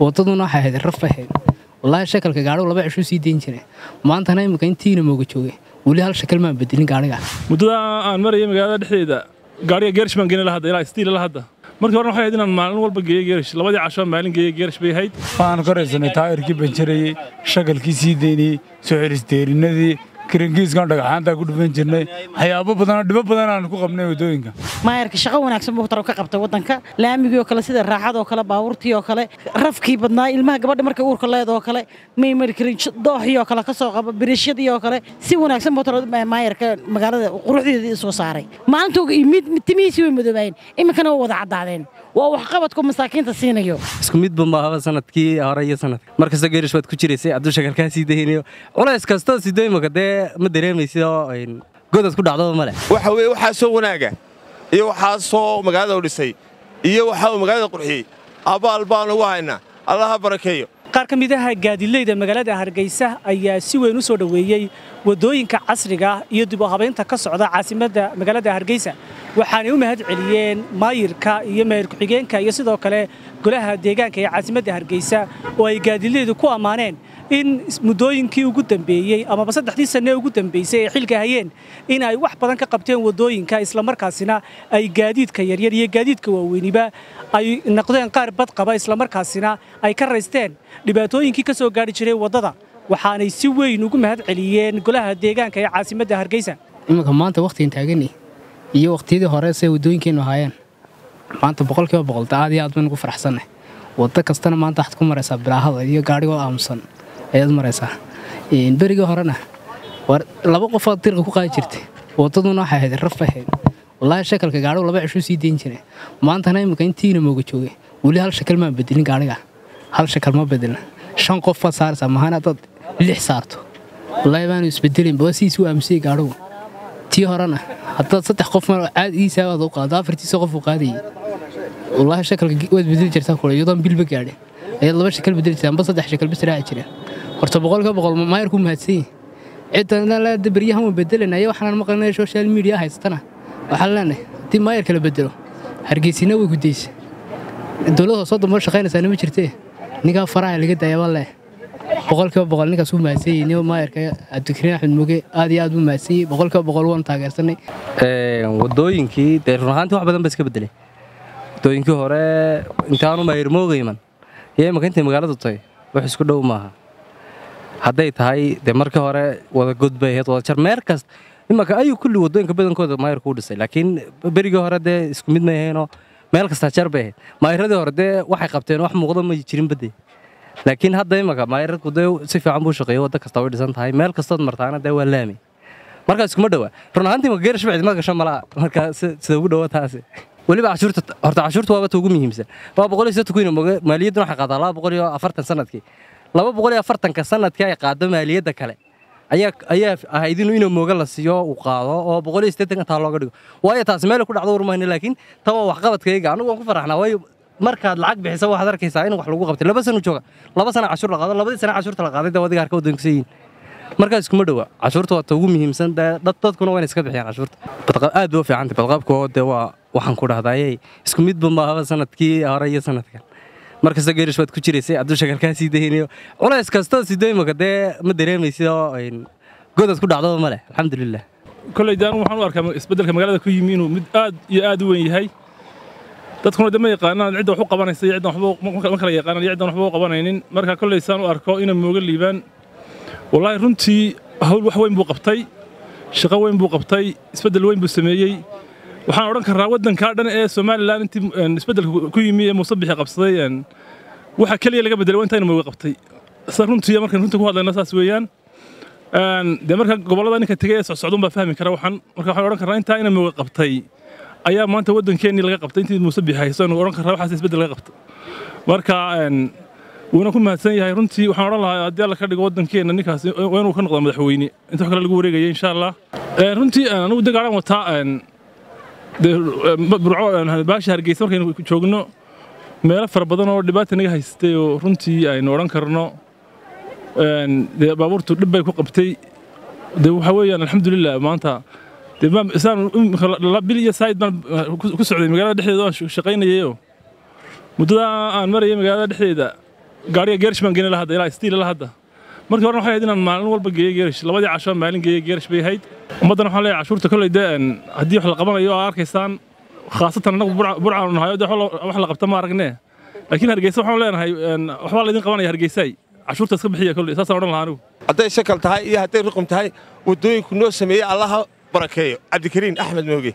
wadaduna waxay ahayd raf ahayd wallaahi shakalka gaadhigu laba cishuu sii dayn jiray maantana imika intiina mooga joogay weli hal shakal maan bedelin gaadhiga muddada aan maraya magaalada dhexdeeda gaadhiga geerish baan geynay lahadda ilaa istiila lahadda markii horena waxay ahayd inaan maalin walba geeyo geerish labadii casho maalin geeyo geerish bay ahayd waxaan koraysanay taayirkii banjarayey shakalkii sii daynayey soo xelisteerinadii karangiiskan dhagaxaantaa ku dhufan jirnay waxyaabo badanoo dhibo badan aan ku qabnay waddooyinka maayarka shaqo wanaagsan buu taro ka qabtay waddanka laamigii oo kale sida raaxadoo kale baabuurtii oo kale rafkii badnaa ilmaha gabadha markay uurka leedoo kale may mari karin dooxii oo kale ka soo qaba biriishyadii oo kale si wanaagsan buu taro maayarka magaalada quruxdeedii soo saaray maalintuu mid timihiisii way madoobaayeen iminkana waa wada caddaadeen waa waxqabadku masaakiinta siinayo isku midba maahaba sanadkii hore iyo sanadka markasta geerish baad ku jiraysay hadduu shakalkaa sii daynayo culays kastoo sidoo imaka dee ma dareemaysid oo godad ku dhacdaba male waxa weye waxaasoo wanaaga iyo waxaasoo magaalada u dhisay iyo waxa uu magaalada qurxiyey abaal baan ugu haynaa allaha barakeeyo qaar ka mid aha gaadilayda magaalada hargeysa ayaa si weyn u soo dhoweeyey waddooyinka casriga iyo dib u habaynta ka socda caasimadda magaalada hargeysa waxaanay u mahad celiyeen maayirka iyo maayir ku-xigeenka iyo sidoo kale golaha deegaanka ee caasimadda hargeysa oo ay gaadilaydu ku ammaaneen in muddooyinkii ugu dambeeyey amaba saddexdii sanne ugu dambeysay ay xilka hayeen in ay wax badan ka qabteen waddooyinka islamarkaasina ay gaadiidka yaryar iyo gaadiidka waaweyniba ay noqdeen qaar bad qaba islamarkaasina ay ka raysteen dhibaatooyinkii ka soo gaadhi jiray waddada waxaanay si weyn ugu mahad celiyeen golaha deegaanka ee caasimadda hargeysa iminka maanta wakhtigan taagani iyo wakhtiyadii hore say waddooyinkeennu ahaayeen maanta boqolkiiba boqolta aad iyo aad baynu ku faraxsannay waddo kastana maanta waxaad ku maraysaa bilaahada iyo gaadhigoo aamusan ayaad maraysaa berigii horena laba qofaad dirqa ku qaadi jirtay waddaduna waxay ahayd raf ahayd wallaahi shakalka gaadhigu laba cishuu sii dayn jiray maantana imika intiina mooga joogay weli hal shakal maan bedelin gaadhiga hal shakal ma bedelin shan qof baad saaraysaa mahana dad lix saarto wallaahi baanu isbedelin baa siisu aamusiyey gaadhigu tii horena haddaad saddex qof caadigiisa aad u qaado afartiisa qof uu qaadayay wallaahi shakalka waad bedeli jirtaa kule iyadoon bilba gaadhin ayaad laba shakal bedeli jirtaa amba saddex shakal bas raaci jireen horta boqolkiiba boqol maayarku mahadsan yihin cidda beryahan waan bedelanaya waxaan maqlanaya social media haysatana waxaan leenahay haddii maayarka la bedelo hargeysina way gudaysa dowlad hoosoo damba shaqaynaysaana ma jirtee ninkaa faraha laga daayaba leh boqolkiiba boqol ninkaas uu mahadsan yihin niyo maayarka cabdikariin axmed muge aad iyo aad buu mahadsan yihin boqolkiiba boqol waan taageersanay waddooyinkii dee run ahaantii wax badan ba iska bedelay waddooyinkii hore intaanu maayar moogayman iyo imaka intay magaaladu tahay wax isku dhow maaha hadday tahay dee markii hore wada god bay ahayd wada jar meer kasta imanka ayuu kulli waddooyinka badankooda maayarku u dhisay laakiin berigii hore dee isku mid may ahaynoo meel kastaa jar bay ahayd maayaradii hore dee waxay qabteen wax muuqda ma jirin badde laakiin hadda imanka maayaradku dee si fiican buu shaqeeyo wadda kasta way dhisan tahay meel kastood martaana dee waa laami markaa iskuma dhowaa run ahaantii ma geerish bacdi ma gasho malaa markaa sida ugu dhowa taasi weliba cashuurta horta cashuurta waaba ta ugu muhiimsan waa boqol iyo soddon kun maaliyadduna waxay qaadaa laba boqol iyo afartan sanadkii laba boqol iyo afartanka sanadkii ay qaado maaliyadda kale ayaa ayaa ahayd inuu inuu mooga la siiyo uu qaado oo boqol iyo siddeetanka taa looga dhigo waayo taasi meel ku dhacdo warmayna laakiin ta waa waxqabadkayga anigu waan ku faraxnaa waayo markaad lacag bixisa waxaad arkaysaa in wax lagu qabtay laba sano jooga laba sana cashuur la qaado labadii sana cashuurta la qaaday dee wadiga harka waddanka yihiin markaas iskuma dhowa cashuurta waa ta ugu muhiimsan dee dad dadkuna waa inay iska bixiyaan cashuurta aad bay u fiicantay badqabka oo dee waa waxaan ku dhahdayey isku midba maahaba sanadkii hore iyo sanadkan markasta geerish baad ku jiraysay hadduu shakalkaa sii daynayo culays kastoo sidoo imaka dee ma dareemaysid oo godad ku dhacdaba male alxamdulilah kolley daan waxaan u arkaa isbeddelka magaalada ku yimi inuu mid aad iyo aad u weyn yahay dadkuna de ma yaqaanaan cidda wax u qabanaysa iyo ciddan waxba ma kala yaqaanaan iyo ciddan waxba u qabanaynin marka kolley saan u arko inay mooga liibaan wallaahi runtii hawl wax weyn buu qabtay shaqo weyn buu qabtay isbeddel weyn buu sameeyey waxaan odhan karraa waddankaa dhan ee somalilan intii isbeddelka ku yimi ee muuse bixi qabsaday waxa keliya laga bedelay waa intayna mooga qabtay sa runtii markaan runtii ku hadlayna saas weeyaan dee marka gobollada ninka tegay ee socsocdun baa fahmi kara waxaan marka waxaan odhan karraa intaa ina mooga qabtay ayaa maanta waddankeennii laga qabtay intii muuse bixi hayso aynu odhan karraa waxaas isbeddel laga qabtay marka wuuna ku mahadsan yahay runtii waxaan odhan lahaa haddii alla ka dhigo waddankeenna ninkaas waa inuu ka noqdo madaxweyne inta wax kale lagu wareegaya insha allah runtii anigu de gaadhaan wataa burco baasha hargeysa markaynu joogno meelo fara badan oo dhibaata naga haystay oo runtii aynu odhan karno dee baabuurtu dhib bay ku qabtay dee waxa weeyaan alxamdulilah maanta dee isaan bil iyo saayid baan ku socday magaalada dhexdeeda waan shaqaynayayoo muddada aan maraya magaalada dhexdeeda gaariga geerish baan geynay lahadda ilaa stiil la hadda markii horena waxay ahayd inaan maalin walba geeyo geerish labadii casho maalin geeyo geerish bay ahayd ummaddana waxaan leeyahay cashuurta kolley dee haddii wax la qabanayo oo arkaysaan khaasatan annagu burcaanu nahayo dee wax la qabta ma aragnee laakiin hargeysa waxaan leenahay waxbaa laydin qabanaya hargeysaay cashuurta iska bixiya kolley saasaan odhan lahaa anigu hadday shakal tahay iyo hadday ruqum tahay waddooyinku noo sameeyey allaha barakeeyo cabdikariin axmed mooge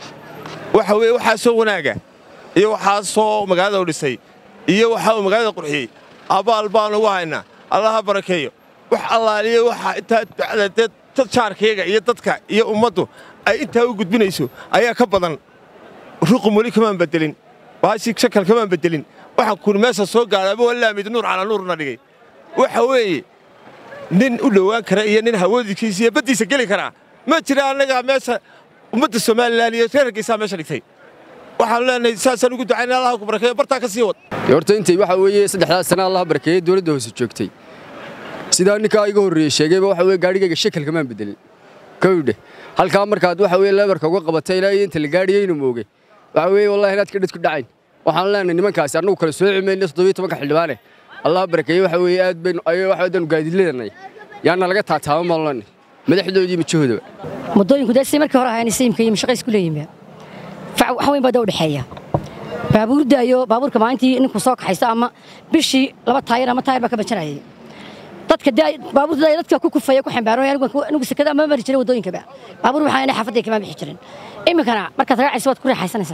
waxa weeye waxaasoo wanaaga iyo waxaasoo magaalada u dhisay iyo waxa uu magaalada qurxiyey abaal baanu ugu haynaa allaha barakeeyo wax allaaliyo waxa intaa ducada dee dad jaarkayga iyo dadka iyo ummaddu ay intaa u gudbinayso ayaa ka badan ruqum weli kamaan bedelin baashii shakal kamaan bedelin waxaan kun meesha soo gaadhaaba wallaamid nuur calaa nuurna dhigay waxa weeye nin u dhowaan kara iyo nin hawoodikiisa iyo baddiisa geli karaa ma jira annagaa meesha ummadda somalilan iyo reer hargeysaa meesha dhigtay waxaanu leenahay saasaan ugu ducaynay allah ku barakeeyo bartaa ka sii wad horta intay waxa weeye saddexdaas sana allah barakeeyey dowladda hoose joogtay sidaa ninkaa iga horreeyey sheegayba waxa weye gaadhigayga shakal kamaan bedelin kowdhe halkaa markaad waxa weye leebarka uga qabatay ilaa iyo inta la gaadhiyeynu mooge waxa weeye wallahi inaad ka dhid ku dhacayn waxaan leenahay nimankaasi annagu kala sooci mayno toddobiyo tobanka xildhibaane allah barakeeye waxa weeye aad baynu ayo waxa wadaanu gaadiidladanay yaana laga taataaba maalani madaxdoodii majahoodaba muddooyinku dee si markii hore ahayn sayimka iyo mashaqays ku leeyihiin wax weyn baa da u dhexeeya baabuurda iyo baabuurka maalintii ninku soo kaxaysto ama bishii laba taayir ama taayir baa ka banjanayay dadka dee baabuurta dadka ku kufaya ku xambaaro anigu sekada ama mari jiray waddooyinkaba baabuur waxaa inay xaafadday kama bixi jirin iminkana markaad raacaysa waad ku raaxaysanaysaa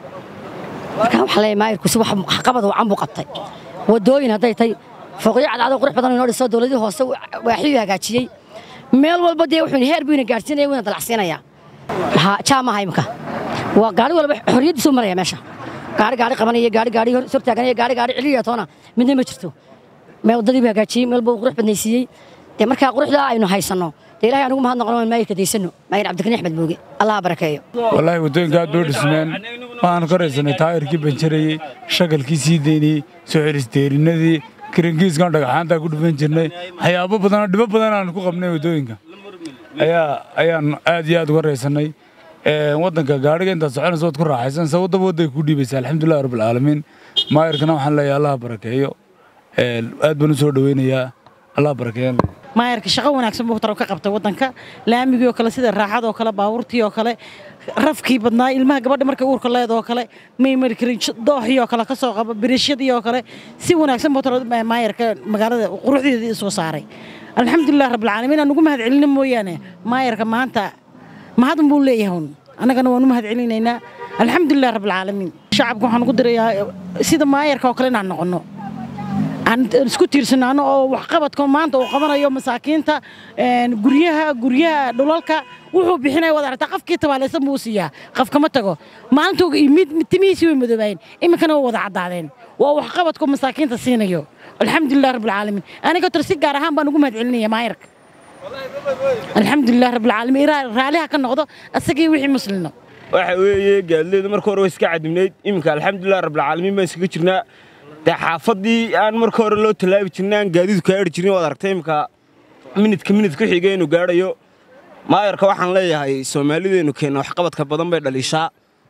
marka waxaa leeyahay maayirku si wax qabad wacan buu qabtay waddooyin hadday tay fooqyo cadcado qurux badan inoo dhiso dowladii hoose waaxiyuu hagaajiyey meel walba dee wuxuu heer buu ina gaadhsiinaya wuu ina dalacsiinayaa jaa maaha imika waa gaari walba xorriyaddiisu maraya meesha gaari gaari qabanaya gaari gaari sor taaganaya gaari gaari celiya toona midna ma jirto meel waddadii buu hagaajiyey meel buu qurux badnaysiiyey dee markaa quruxdaa aynu haysanno dee ilahay anugu mahad noqon maayirka daysano maayir cabdikariin axmed mooge allaha barakeeyo wallaahi waddooyinka aad bay u dhismeen waxaanu ka raysanay taayirkii banjarayey shagalkii sii daynayey soo xelisteerinadii karangiiskan dhagaxaantaa ku dhufan jirnay waxyaabo badanoo dhibo badan aanu ku qabnay waddooyinka ayaa ayaan aad iyo aad uga raysannay waddanka gaadhiga intaad soconaysa waad ku raaxaysanaysa waddaba wadday ku dhiibaysa alxamdulillahi rabbilcaalamiin maayirkana waxaan leeyahay allaha barakeeyo aad baan u soo dhoweynayaa allaha barakeeyan maayarka shaqo wanaagsan buu taro ka qabtay waddanka laamigii oo kale sida raaxadoo kale baabuurtii oo kale rafkii badnaa ilmaha gabadha markay uurka leedoo kale may mari karin dooxii oo kale ka soo qaba biriishyadii oo kale si wanaagsan buu taro maayarka magaalada quruxdeedii soo saaray alxamdulilah rabbilcaalamiin aan ugu mahad celina mooyaane maayarka maanta mahadun buu leeyahay un annagana waan u mahad celinaynaa alxamdulilah rabbilcaalamiin shacabka waxaan ugu dirayaa sida maayarka oo kale inaan noqonno aan isku tiirsanaano oo waxqabadka maanta uu qabanayo masaakiinta guryaha guryaha dhulalka wuxuu bixinaya wada aragtaa qofkii tabaalaysan buu siiyaa qof kama tago maalintuu timihiisii way madoobaayeen iminkana way wada caddaadeen waa waxqabadka masaakiinta siinayo alxamdulilah rabbilcaalamiin aniga tor si gaar ahaan baan ugu mahad celinaya maayarka alxamdulilah rabbilcaalamiin raaliha ka noqdo asagii wixii muslino waxa weeye gaadleedu marka hore way iska cadibnayd iminka alxamdulilah rabbilcaalamiin baan iskaga jirnaa dee xaafaddii aan marka hore loo tallaabi jirnay aan gaadiidu gaadhi jirnay waad aragtay iminka minidka minidka xiga inuu gaadhayo maayarka waxaan leeyahay soomaalideenu keenna waxqabadka badan bay dhaliishaa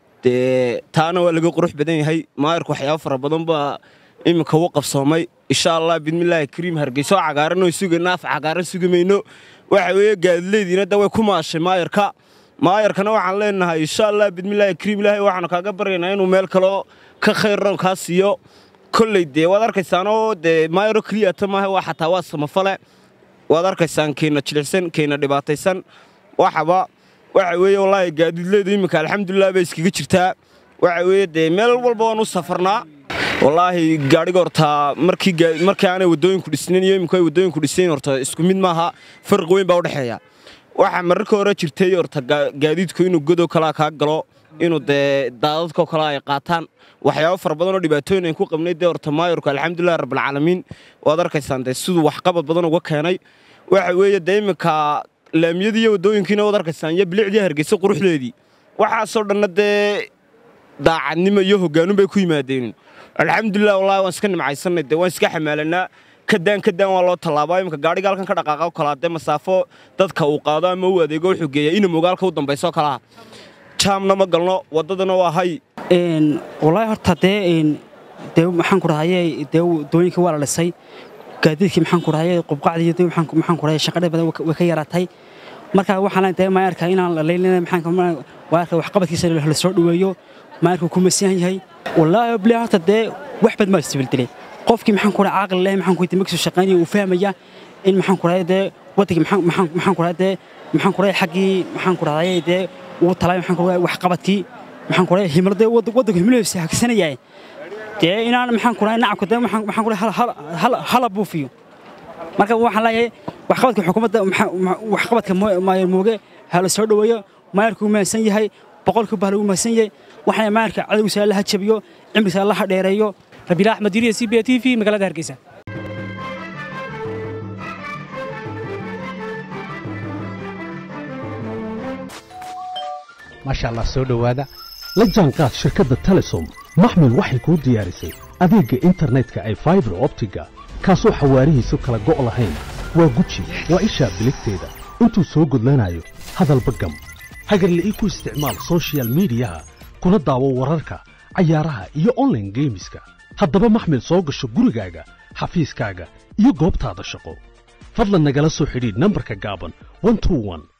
dee taana waa laga qurux badan yahay maayarku waxyaabo fara badan baa iminka u qabsoomay insha allah bidmillaahi kariim hargeyso cagaaran oo sugayna af cagaaran sugi mayno waxa weeye gaadileediina da way ku maashay maayarka maayarkana waxaan leenahay insha allah bidmillaahi kariim ilaahay waxaanu kaaga baryaynaa inuu meel kaloo ka khayran kaa siiyo kolley dee waad arkaysaanoo dee maayaro keliyata maaha waa xataa waa samafale waad arkaysaan keenna jilicsan keenna dhibaataysan waxaba waxa weeye wallaahi gaadiidleedu iminka alxamdulilah bay iskaga jirtaa waxa weeye dee meel walba waan u safarnaa wallaahi gaadhiga hortaa markii markii aanay waddooyinku dhisnayn iyo iminku ay waddooyinku dhisnayn horta isku mid maaha farqi weyn baa u dhexeeya waxaa mararka hore jirtay horta gaadiidku inuu godow kalaa kaa galo inuu dee daadadkoo kale ay qaataan waxyaabo fara badan oo dhibaatooyin ayn ku qabnay dee horta maayarku alxamdulilah rabbilcaalamiin waad arkaysaan dee siduu waxqabad badan uga keenay waxa weeye dee iminka laamiyadii iyo waddooyinkiina waad arkaysaan iyo bilicdii hargeysa quruxdeedii waxaasoo dhanna dee daacadnimo iyo hoggaanun bay ku yimaadeen alxamdulilah wallahi waan iska nimcaysannay dee waan iska xamaalanaa kadaan kadaan waa loo tallaabaa iminka gaadhiga halkan ka dhaqaaqa o kalaa dee masaafo dadka uu qaado ama uu adeego wuxuu geeyaa ina mogaalka u dambayso kalaha jaamna ma galno waddadana waa hay wallaahi horta dee dee maxaan ku dhahaye dee wadooyinka waa la dhisay gaadiidkii maxaan ku dhahaye qubqacdii dee maxaan maxaan ku dhahaye shaqadha badan way ka yaraatay marka waxaan leeyahay dee maayarka inaan la leylina maxaan maayarka waxqabadkiisa la soo dhaweeyo maayarku ku masiihan yahay wallaahi blee horta dee wax bad maa isbeddelay qofkii maxaan ku dhahay caaqli leh maxaan ku dee makasoo shaqaynaya uu fahmaya in maxaan ku dhahay dee waddankii maxaan maxaan maxaan ku dhahay dee maxaan ku dhahay xaggii maxaan ku dhahay dee uu talay maxaan ku dhahay waxqabadkii maxaan ku dhahay himilada waddanku himiladiisa hagsanayay dee inaan maxaan ku dhahay nacabka dee maxaan maxaan ku dhahay hal hala buufiyo marka waxaan leeyahay waxqabadka xukuumadda waxqabadka maayar mooge ha la soo dhaweeyo maayarku u mahadsan yahay boqolkiiba ha lagu mahadsan yahay waxaana maayarka cadowgiisa la hajabiyo cimrigiisa la dheereeyo rabiila axmed diriya c b t v magaalada hargeysa maasha allah soo dhowaada la jaanqaad shirkadda telesom maxmil waxay kuu diyaarisay adeegga internetka ay faibar optiga kaasoo xawaarihiisu kala go' lahayn waa guji waa ishaa biligteeda intuu soo gudlanayo hadalba gam hagarle ii ku isticmaal soshiyal miidiyaha kuna daawo wararka cayaaraha iyo onlaine geemiska haddaba maxmil soo gasho gurigaaga xafiiskaaga iyo goobtaada shaqo fadlan nagala soo xidhiidh nambarka gaaban